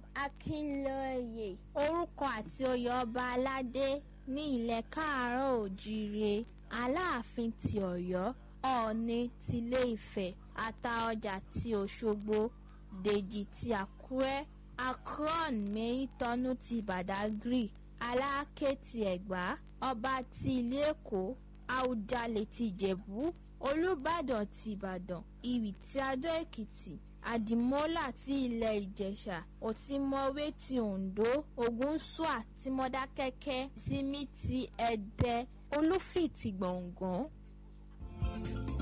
akínlóye orúkọ àti oyè ọba aládé ní ilẹ̀ káàárọ̀ òjíire aláàfin ti ọ̀yọ́ ọ̀ọ̀ni tilé ifẹ̀ àtaọjà ti òṣogbo dèjì ti àkúrẹ́ akron mẹ́yìntọ́nú ti badagry aláké ti ẹ̀gbá ọba ti ilé èkó àwùjalè ti ìjẹ̀bú olùbàdàn ti ìbàdàn ìwì ti adó èkìtì àdìmọ́là ti ilẹ̀ ìjẹ̀ṣà òtímọ̀wé ti oǹdó ògúnṣúà ti mọ́dákẹ́kẹ́ tìmí ti ẹ̀dẹ́ olúfì ti gbọ̀ngàn.